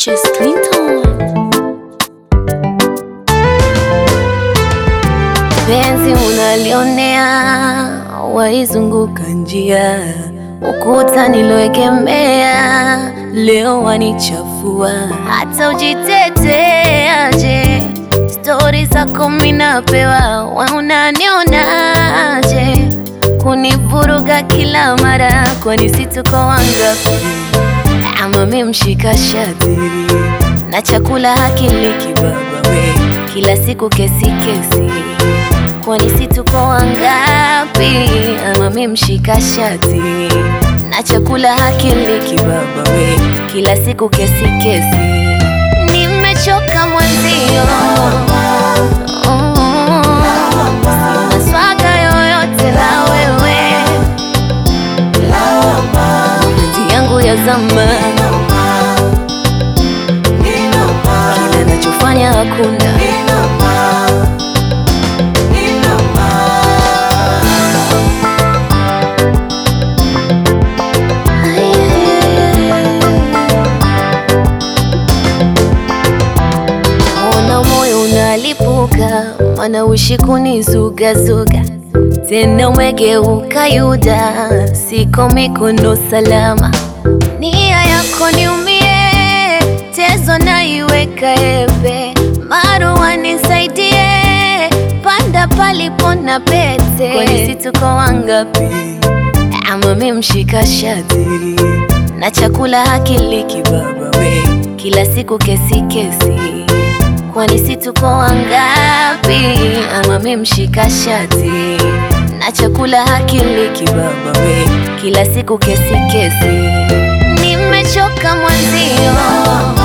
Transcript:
Peaches Clinton. Penzi unalionea, waizunguka njia, ukuta niloegemea, leo wanichafua, hata ujiteteaje, stori zako minapewa, we unanionaje, kunivuruga kila mara, kwani si tuko wangapi? Ama mi mshika shati na chakula hakili kibaba we, kila siku kesi kesi, kwani si tuko wangapi? Ama mi mshika shati na chakula hakili kibaba we, kila siku kesi kesi, nimechoka mwenzio Mm. Sina swaga yoyote na wewe mapenzi yangu ya zama, kila nachofanya hakuna Ona moyo unalipuka, mana ushi kunizugazuga tena umegeuka Yuda, siko mikono salama, nia yako niumie, tezo naiweka ebe, marua nisaidie, panda palipo na pete, kwani si tuko wangapi? Ama mi mshika shati na chakula hakili kibaba we, kila siku kesi kesi, kwani si tuko wangapi? Ama mi mshika shati na chakula hakili kibaba we, kila siku kesi kesi, nimechoka mwenzio